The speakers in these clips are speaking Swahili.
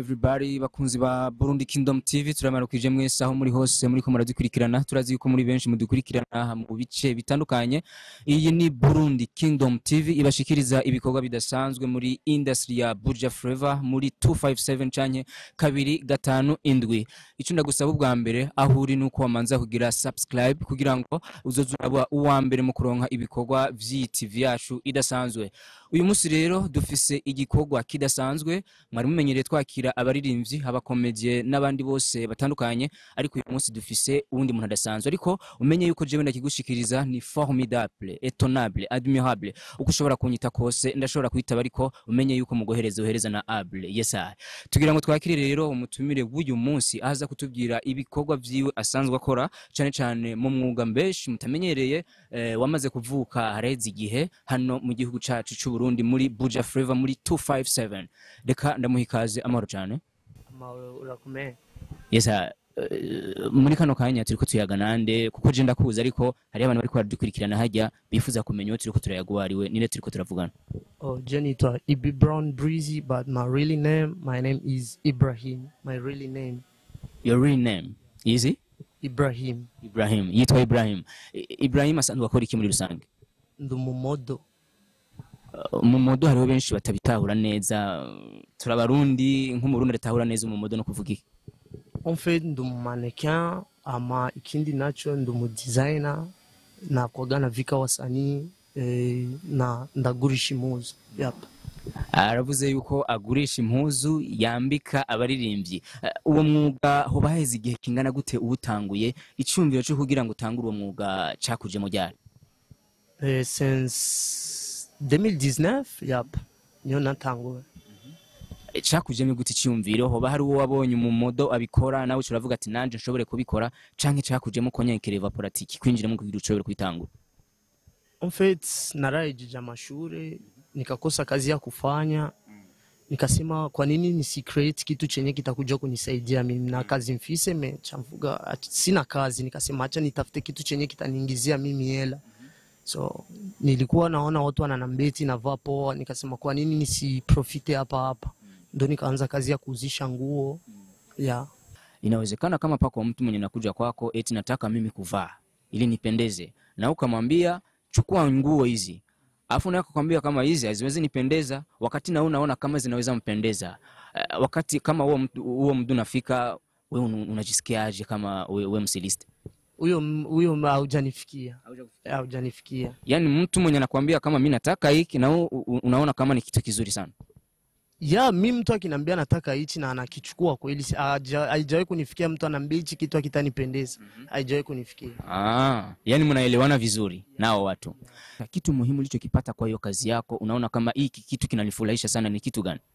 everybody bakunzi ba Burundi Kingdom TV turamarukije mwese aho muri hose muri ko muradukurikirana turazi yuko muri benshi mudukurikirana mu bice bitandukanye iyi ni Burundi Kingdom TV ibashikiriza ibikorwa bidasanzwe muri industry ya Buja Flavor muri 257 canke kabiri gatanu indwi ico ndagusaba ubwa mbere aho uri nuko wamanza kugira subscribe kugira ngo uzoze uraba uwa mbere mu kuronka ibikorwa vy'iyi TV yacu idasanzwe uyu munsi rero dufise igikorwa kidasanzwe mwari mumenyereye twakira abaririmbyi abakomedie n'abandi bose batandukanye ariko uyu munsi dufise uwundi muntu adasanzwe ariko umenye yuko jewe ndakigushikiriza ni formidable étonnable admirable uko ushobora kunyita kose ndashobora kwitaba ariko umenye yuko mugohereza uhereza na able yes I. tugira ngo twakire rero umutumire w'uyu munsi aza kutubwira ibikorwa vyiwe asanzwe akora cane cane mu mwuga mbeshi mutamenyereye eh, wamaze kuvuka hareze igihe hano mu gihugu cacu c'u Burundi muri Buja Flavor muri 257 reka ndamuha ikaze amahoro cyane amahoro urakomeye yesa uh, muri kano kanya turiko tuyaga nande kuko je ndakuzi ariko hari abantu bariko baradukurikirana hajya bifuza kumenya uwo turiko turayaguhariwe nire turiko turavugana oh je nitwa ibi brown breezy but my really name my name is ibrahim my really name your real name is ibrahim Ibrahim yitwa Ibrahim I- Ibrahim asanzwe akora iki muri rusange ndi umumodo Uh, mu modo hariho benshi batabitahura neza uh, turabarundi nk'umurundi adatahura neza umumodo no kuvuga iki en fait ndi umumannequin ama ikindi nacho ndi umudesigner nakwaga navika wasanii eh, na ndagurisha impuzu yep. aravuze yuko agurisha impuzu yambika abaririmbyi Eh, uwo mwuga hoba haheze igihe kingana gute uwutanguye icyumviro cyo kugira ngo utangure uwo mwuga cakuje mu ryari eh, since 2019 yep. niyo natanguwe Eh, cakujemo gute icyumviro hoba hari uwo wabonye umumodo abikora nawe uravuga ati nanje nshobore kubikora canke cakujemo konyekera evaporatiki kwinjiramo kugira ushobore kwitangura En fait naraijija mashure nikakosa kazi ya kufanya nikasema kwa nini nisi create kitu chenye kitakuja kunisaidia mimi na kazi mfise me chamvuga ach- sina kazi nikasema acha nitafute kitu chenye kitaniingizia mimi hela so nilikuwa naona watu wananambeti navaa poa nikasema kwa nini nisiprofite hapa hapa ndo nikaanza kazi ya kuuzisha nguo ya inawezekana kama pako mtu mwenye nakuja kwako eti nataka mimi kuvaa ili nipendeze na ukamwambia chukua nguo hizi alafu naye akakwambia kama hizi haziwezi nipendeza wakati na wewe unaona kama zinaweza mpendeza uh, wakati kama huo mtu huo mtu nafika wewe un- unajisikiaje kama we, we msiliste huyo huyo haujanifikia haujanifikia yaani mtu mwenye anakwambia kama mi nataka hiki na wewe u- u- unaona kama ni kitu kizuri sana ya mi mtu akiniambia nataka hichi na anakichukua kweli si- haja- haijawahi kunifikia mtu anaambia hichi kitu akitanipendeza haijawahi kunifikia Ah, yani mnaelewana vizuri nao watu. Na kitu muhimu ulichokipata kwa hiyo kazi yako, unaona kama hiki kitu kinanifurahisha sana ni kitu gani?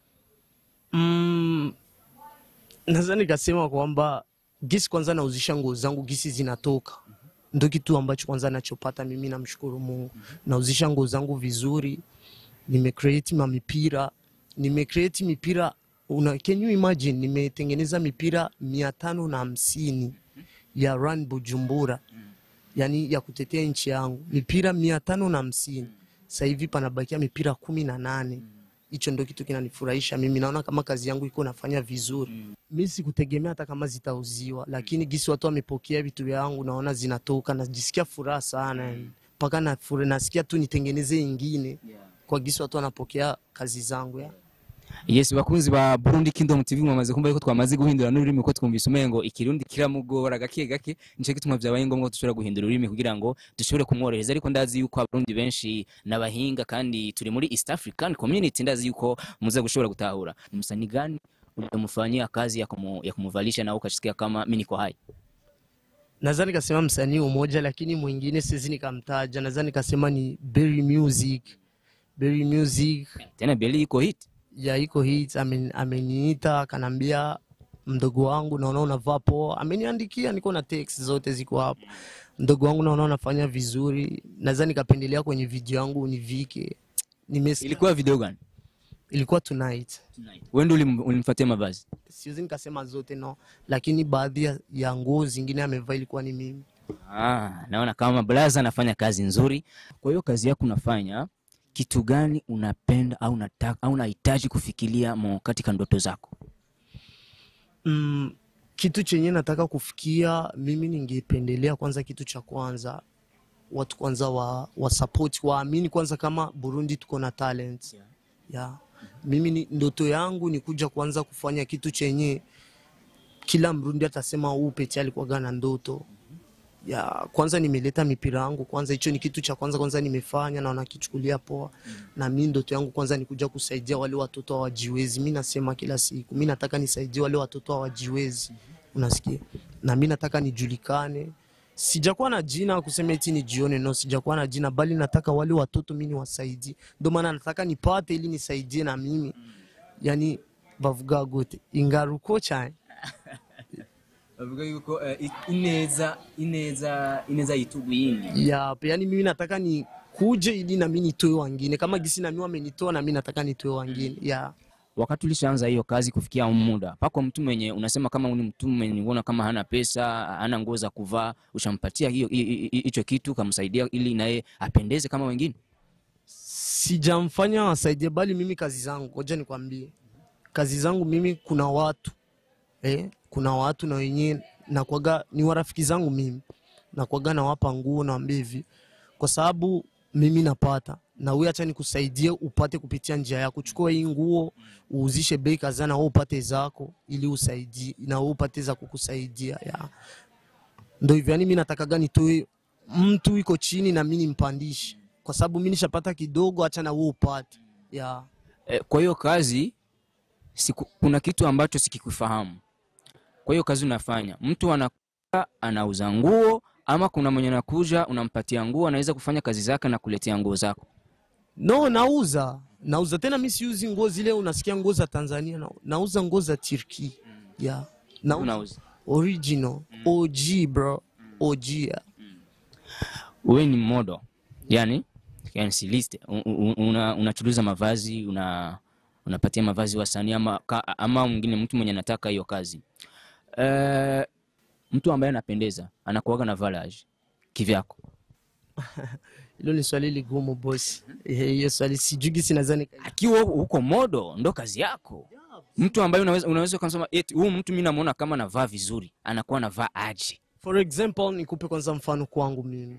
mm, naweza nikasema kwamba gisi kwanza nauzisha nguo zangu gisi zinatoka ndo kitu ambacho kwanza nachopata mimi namshukuru mungu nauzisha nguo zangu vizuri nimecreate mamipira nimecreate mipira una, can you imagine nimetengeneza mipira mia tano na hamsini ya run bujumbura yani ya kutetea nchi yangu mipira mia tano na hamsini sasa hivi panabakia mipira kumi na nane hicho ndo kitu kinanifurahisha mimi naona kama kazi yangu iko nafanya vizuri mi sikutegemea hata kama zitauziwa lakini gisi watu wamepokea vitu vyangu naona zinatoka najisikia furaha sana yani. mpaka na fura- nasikia tu nitengeneze ingine kwa gisi watu wanapokea kazi zangu ya. Yes, bakunzi ba Burundi Kingdom TV mwamaze kumva yuko twamaze guhindura n'ururimi ko twumvise umengo ikirundi kiramugora gake gake nico gituma vyabaye ngombwa ko dushobora guhindura ururimi kugira ngo dushobore kumworohereza ariko ndazi yuko abarundi benshi n'abahinga kandi turi muri East African Community ndazi yuko muza gushobora gutahura ni msanii gani ulimfanyia kazi ya, kumu, ya kumuvalisha na ukasikia kama mimi niko hai naweza nikasema msanii umoja lakini mwingine siwezi nikamtaja naweza nikasema ni Berry Music Berry Music tena Beli iko hit ya iko hit amen- ameniita akanambia mdogo wangu naona unavaa poa ameniandikia niko na text zote ziko hapo mdogo wangu naona unafanya vizuri naweza nikapendelea kwenye video yangu univike Nimesikia- ilikuwa video gani ilikuwa tonight wewe ndio ulim- ulimfuatia mavazi siwezi nikasema zote no lakini baadhi ya, ya nguo zingine amevaa ilikuwa ni mimi Ah, naona kama Blaza anafanya kazi nzuri. Kwa hiyo kazi yako unafanya kitu gani unapenda au unataka au unahitaji kufikiria mo katika ndoto zako? mm, kitu chenye nataka kufikia mimi ningependelea kwanza kitu cha kwanza watu kwanza wa, wa support waamini kwanza kama burundi tuko na talent Yeah. yeah. mimi ni, ndoto yangu ni kuja kwanza kufanya kitu chenye kila mrundi atasema huu peti alikuwaga na ndoto ya kwanza nimeleta mipira yangu kwanza hicho ni kitu cha kwanza kwanza nimefanya na wanakichukulia poa na mi ndoto yangu kwanza ni kuja kusaidia wale watoto hawajiwezi mi nasema kila siku mi nataka nisaidie wale watoto hawajiwezi unasikia na mi nataka nijulikane sijakuwa na jina kusema eti nijione no sijakuwa na jina bali nataka wale watoto mi niwasaidie ndio maana nataka nipate ili nisaidie na mimi yani bavuga gute ingaruko cyane bavuga yuko eh, i- ineza ineza ineza yitugu yindi Yap, yani mimi nataka ni kuje ili na mimi nitoe wangine kama gisi na mimi wamenitoa na mimi nataka nitoe wangine ya wakati ulishaanza hiyo kazi kufikia muda pako mtu mwenye unasema kama ni mtu mwenye unaona kama hana pesa hana nguo za kuvaa ushampatia hiyo hi- hi- hi- hicho kitu kamsaidia ili naye apendeze kama wengine sijamfanya wasaidie bali mimi kazi zangu ngoja nikwambie kazi zangu mimi kuna watu eh, kuna watu na wenyewe nakwaga ni warafiki zangu mimi nakwaga nawapa nguo nawambia hivi kwa sababu mimi napata na wewe acha nikusaidie upate kupitia njia yako chukua hii nguo uuzishe bei kadhaa na wewe upate zako ili usaidie na wewe upate za kukusaidia ya ndo hivyo yani mimi natakaga nitoe mtu iko chini na mimi nimpandishe kwa sababu mimi nishapata kidogo acha na wewe upate ya eh, kwa hiyo kazi siku, kuna kitu ambacho sikikufahamu kwa hiyo kazi unafanya mtu anakuja anauza nguo ama kuna mwenye anakuja unampatia nguo anaweza kufanya kazi zake na kuletea nguo zako no nauza nauza tena mi siuzi nguo zile unasikia nguo za tanzania na, nauza nguo za turki ya nauza unauza original og bro og ya. wewe ni modo yani yani siliste una, unachuruza mavazi una unapatia mavazi wasanii ama, ka- ama mwingine mtu mwenye anataka hiyo kazi uh, mtu ambaye anapendeza anakuaga na valage kivyako hilo ni swali ligumu bosi Eh, hiyo swali sijugi sinazani akiwa huko modo ndo kazi yako mtu ambaye unaweza unaweza ukasema eti huyu mtu mi namuona kama anavaa vizuri anakuwa anavaa aje for example nikupe kwanza mfano kwangu mimi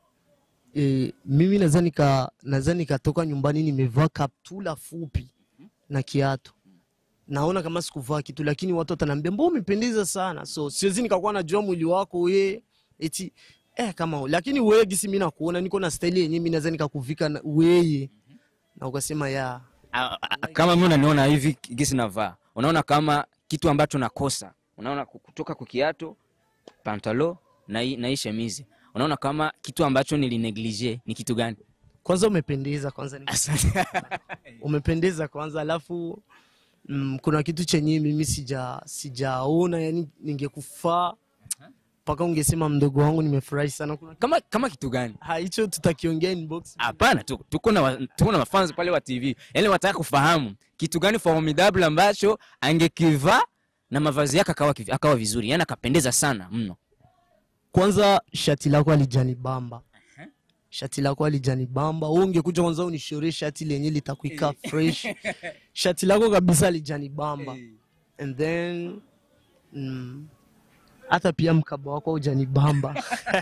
e, mimi naweza nika naweza nikatoka nyumbani nimevaa kaptula fupi na kiatu naona kama sikuvaa kitu lakini watu wataniambia mbona umependeza sana so siwezi nikakuwa najua mwili wako we eti eh kama lakini wewe gisi mimi nakuona niko na style yenyewe mimi naweza nikakuvika na- weye na ukasema ya A- a- kama mi unaniona hivi gisi navaa unaona kama kitu ambacho nakosa unaona ku- kutoka kwa kiato pantalo na hii na hii shemizi unaona kama kitu ambacho nilineglige ni kitu gani kwanza umependeza kwanza ni asante umependeza kwanza alafu mm, kuna kitu chenye mimi sija sijaona yani ningekufaa mpaka ungesema mdogo wangu nimefurahi sana kuna kama kama kitu gani Ha, hicho tutakiongea inbox hapana tu- tuko na wa- tuko na mafans pale wa tv yani wataka kufahamu kitu gani formidable ambacho angekivaa na mavazi yake akawa, kivi- akawa vizuri yani akapendeza sana mno kwanza shati lako alijanibamba shati lako alijanibamba wewe ungekuja kwanza unishore shati lenye litakuika fresh shati lako kabisa alijanibamba and then mm, hata pia mkaba wako ujanibamba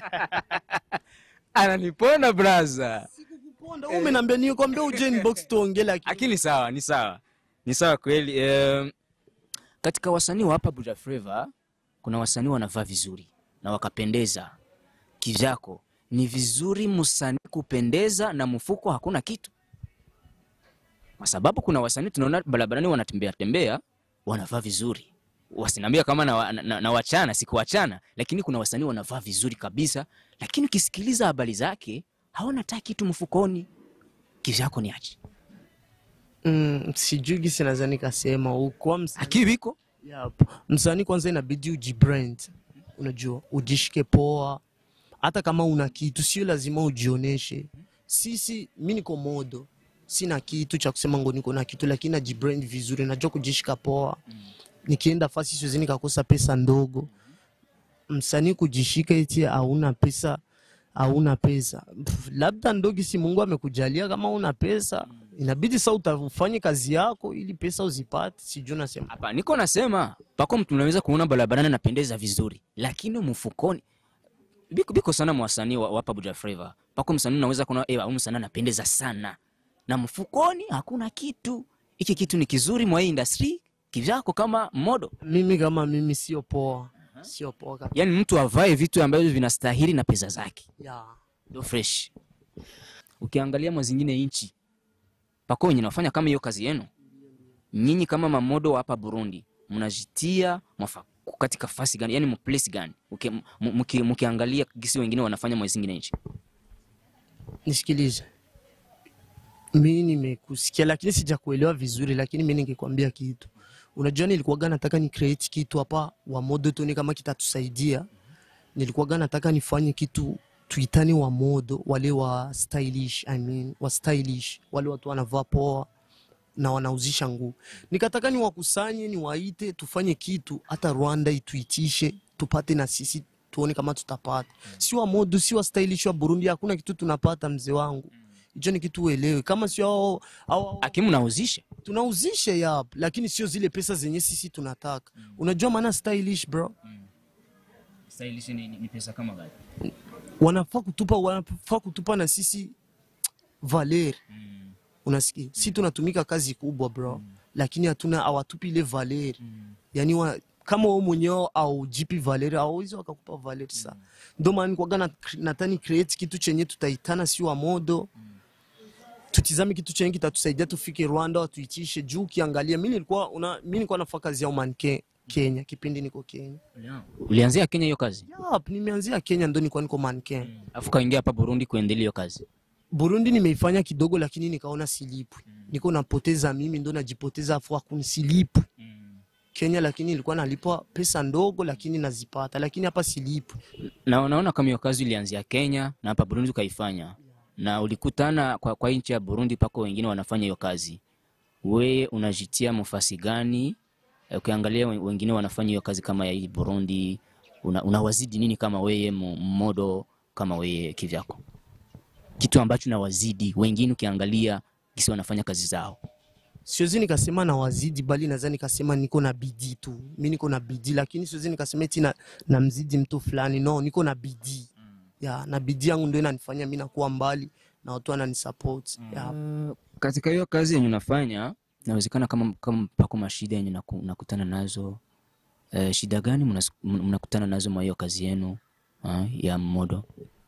ananipona braza Ponda, wewe umeniambia nikwambia uje inbox tuongee lakini lakini sawa ni sawa ni sawa kweli um, katika wasanii wa hapa Buja Flava kuna wasanii wanavaa vizuri na wakapendeza kivyako ni vizuri msanii kupendeza na mfuko hakuna kitu kwa sababu kuna wasanii tunaona barabarani wanatembea tembea wanavaa vizuri wasiniambia kama na, na, na, na wachana sikuwachana lakini kuna wasanii wanavaa vizuri kabisa lakini ukisikiliza habari zake hawana hata kitu mfukoni kivyako ni aje mm, sijui gisi naweza nikasema ukuwa msanii akiwiko Yep. Msanii kwanza inabidi ujibrand, unajua ujishike poa, hata kama una kitu sio lazima ujioneshe. Sisi mi niko modo, sina kitu cha kusema ngo niko na kitu, lakini najibrand vizuri, najua kujishika poa. Nikienda fasi siwezi nikakosa pesa ndogo. Msanii kujishika eti hauna pesa hauna pesa Pff, labda ndogi si Mungu amekujalia kama una pesa inabidi sa utafanye kazi yako ili pesa uzipate sijui nasema Hapa niko nasema pako mtu unaweza kuona barabarani anapendeza vizuri, lakini mfukoni biko, biko sana mwasanii wa, wapa Buja Flava. Pako msanii unaweza kuona eh, huyu msanii anapendeza sana na mfukoni hakuna kitu. Hiki kitu ni kizuri mwa hii industry kivyako kama modo, mimi kama mimi sio poa sio poa kabisa yaani mtu avae vitu ambavyo vinastahili na pesa zake yeah. ndio fresh. Ukiangalia mwa zingine nchi pako wenye nafanya kama hiyo kazi yenu, nyinyi kama mamodo wa hapa Burundi mnajitia mwafa katika fasi gani, yani mplace gani Uki- m- mki- mkiangalia gisi wengine wanafanya mwa zingine nchi? nisikilize mi nimekusikia lakini sijakuelewa vizuri lakini mi ningekwambia kitu unajua nilikuwaga nataka ni create kitu hapa wa modo tuone kama kitatusaidia nilikuwaga nataka nifanye kitu tuitani wa modo wale wa stylish I mean, wa stylish wale watu wanavaa poa na wanauzisha nguo nikataka niwakusanye niwaite tufanye kitu hata rwanda ituitishe tupate na sisi tuone kama tutapata si wa modo si wa stylish wa burundi hakuna kitu tunapata mzee wangu hicho ni kitu uelewe kama sio hao hao Akimu nauzisha tunauzisha yap lakini sio zile pesa zenye sisi tunataka unajua maana stylish bro stylish ni, ni pesa kama gani? wanafaa kutupa wanafaa kutupa na sisi valer unasikia si tunatumika kazi kubwa bro lakini hatuna hawatupi ile valer yani wa, kama wewe mwenyewe au jipi valer hawawezi wakakupa valer sa ndio maana nikwaga na, natani create kitu chenye tutaitana si wa modo tutizame kitu chenye kitatusaidia tufike Rwanda watuitishe juu ukiangalia mimi nilikuwa una mimi nilikuwa nafanya kazi ya umanke Kenya kipindi niko Kenya Ulianzia Kenya hiyo kazi, yep, nimeanzia Kenya ndo nilikuwa niko mannequin afu kaingia hapa Burundi kuendelea hiyo kazi. Burundi nimeifanya kidogo, lakini nikaona silipwi, niko napoteza mimi, ndo najipoteza, afu akunisilipu Kenya, lakini ilikuwa nalipwa pesa ndogo, lakini nazipata, lakini hapa silipwi. Na unaona kama hiyo kazi ilianzia Kenya na hapa Burundi ukaifanya, na ulikutana kwa, kwa nchi ya Burundi pako wengine wanafanya hiyo kazi, we unajitia mfasi gani? Eh, Ukiangalia wen- wengine wanafanya hiyo kazi kama ya hii Burundi, una, unawazidi nini kama weye mo- modo kama weye kivyako, kitu ambacho nawazidi wengine, ukiangalia kisi wanafanya kazi zao Siwezi nikasema na wazidi, bali naweza nikasema niko na bidii tu, mi niko na bidii, lakini siwezi nikasema eti na, na mzidi mtu fulani, no, niko na bidii ya na bidii yangu ndio inanifanya mi nakuwa mbali na watu wananisupport ya Uh, katika hiyo kazi yenye unafanya inawezekana kama, kama pako mashida yenye naku- nakutana nazo uh, shida gani mnas- m- mnakutana nazo mwa hiyo kazi yenu uh, ya modo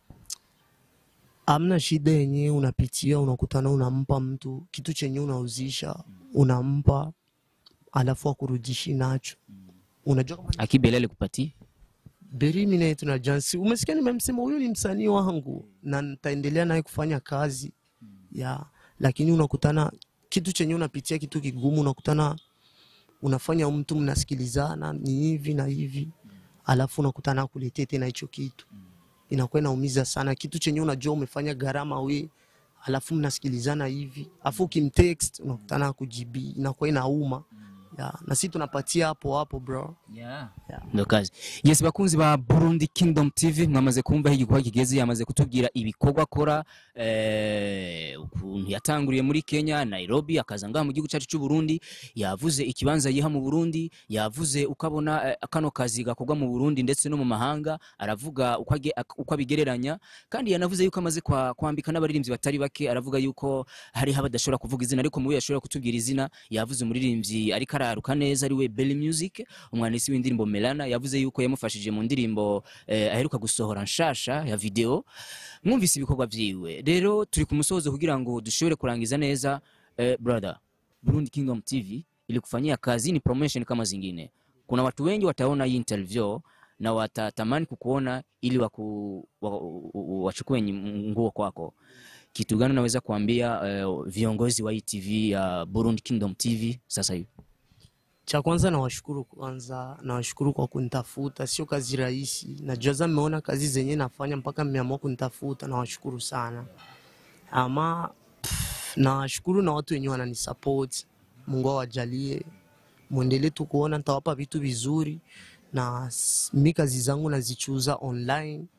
amna shida yenye unapitia, unakutana, unampa mtu kitu chenye unauzisha, unampa alafu akurudishi nacho. Unajua kama akibele alikupatia Beri mimi naye tuna jansi, umesikia nimemsema huyu ni msanii wangu na nitaendelea naye kufanya kazi ya, lakini unakutana kitu chenye unapitia kitu kigumu, unakutana unafanya mtu mnasikilizana ni hivi na hivi, alafu unakutana akuletee tena hicho kitu, inakuwa inaumiza sana. Kitu chenye unajua umefanya gharama we, alafu mnasikilizana hivi, alafu ukimtext unakutana akujibii, inakuwa inauma ya, na sisi tunapatia hapo hapo bro. yeah. Yeah. ndo kazi yes bakunzi ba Burundi Kingdom TV mwamaze kumva aho igikorwa kigeze yamaze kutubwira ibikorwa akora eh, ukuntu yatanguriye muri Kenya Nairobi akaza ngaha mu gihugu cyacu cy'u Burundi yavuze ikibanza yiha mu Burundi yavuze ukabona eh, kano kazi gakorwa mu Burundi ndetse no mu mahanga aravuga uko age- ak- uko abigereranya kandi yanavuze yuko amaze kwa, kwambika n'abaririmbyi batari bake aravuga yuko hariho abadashobora kuvuga izina ariko mu yashobora kutubwira izina yavuze umuririmbyi ariko araruka neza ari we Belly Music umwanditsi w'indirimbo Melana yavuze yuko yamufashije mu ndirimbo eh, aheruka gusohora nshasha ya video mwumvise ibikorwa vyiwe rero turi ku musozo kugira ngo dushobore kurangiza neza eh, brother Burundi Kingdom TV ilikufanyia kazi ni promotion kama zingine kuna watu wengi wataona hii interview na watatamani kukuona ili waku, wa, wa, wachukue nyi- nguo kwako kitu gani unaweza kuambia eh, viongozi wa hii TV ya Burundi Kingdom TV sasa hivi Cha kwanza nawashukuru kwanza, nawashukuru kwa kunitafuta, sio kazi rahisi. Najua za mmeona kazi zenye nafanya mpaka mmeamua kunitafuta, nawashukuru sana. Ama pff, nawashukuru na watu wenyewe wananisupport. Mungu awajalie, muendelee tu kuona, nitawapa vitu vizuri na s- mi kazi zangu nazichuza online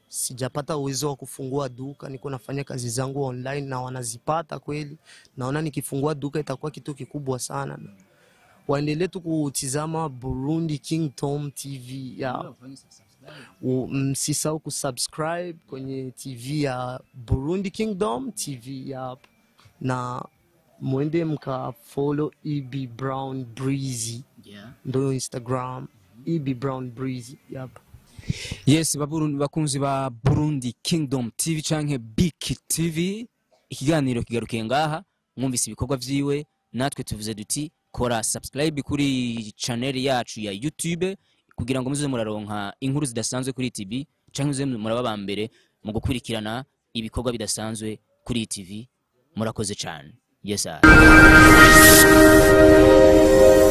sijapata uwezo wa kufungua duka, niko nafanya kazi zangu online na wanazipata kweli. Naona nikifungua duka itakuwa kitu kikubwa sana. Waendelee tu kutizama Burundi Kingdom TV ya U- msisahau kusubscribe kwenye TV ya Burundi Kingdom TV ya na mwende mkafollow EB Brown Breezy ndo Instagram EB Brown Breezy yep. yes baburundi bakunzi ba burundi kingdom tv canke biki tv ikiganiro kigarukiye ngaha mwumvise ibikorwa vyiwe natwe tuvuze duti kora subscribe kuri channel yacu ya youtube kugira ngo muze muraronka inkuru zidasanzwe kuri tv canke muze muraba ba mbere mu gukurikirana ibikorwa bidasanzwe kuri tv murakoze cane yes sir.